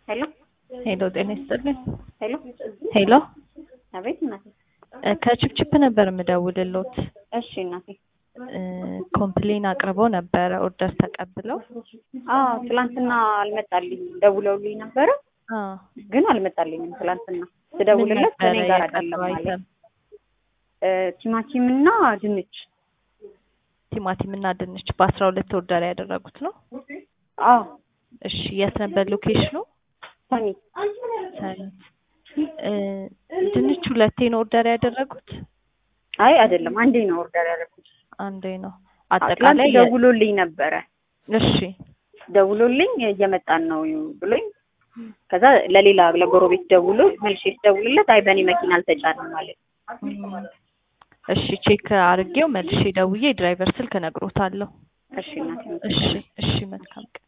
ሄሎ ሄሎ ጤና ይስጥልኝ። ሄሎ ሄሎ አቤት እናቴ። እ ከችፕችፕ ነበር የምደውልሎት። እሺ እናቴ። እ ኮምፕሌን አቅርበው ነበረ ኦርደር ተቀብለው። አዎ ትላንትና አልመጣልኝም። ደውለውልኝ ነበረ አ ግን አልመጣልኝም። ትላንትና ስደውልለት ምን ከኔ ነበረ ጋር የቀረው አይደለም ማለት አይተም? ቲማቲም እና ድንች። ቲማቲም እና ድንች በአስራ ሁለት ኦርደር ያደረጉት ነው። አዎ እሺ የት ነበር ሎኬሽኑ? ሰኒ ሰኒት። እ ድንች ሁለቴ ነው ኦርደር ያደረጉት? አይ አይደለም አንዴ ነው ኦርደር ያደረኩት። አንዴ ነው። ትላንት አጠቃላይ የ- ደውሎልኝ ነበረ እሺ ደውሎልኝ እየመጣን ነው ብሎኝ ከዛ ለሌላ ለጎረቤት ደውሎ መልሼ ስደውልለት አይ በእኔ መኪና አልተጫንም ማለት እም፣ እሺ ቼክ አድርጌው መልሼ ደውዬ የድራይቨር ስልክ እነግሮታለሁ። እሺ እናቴ እሺ እሺ መልካም ቀን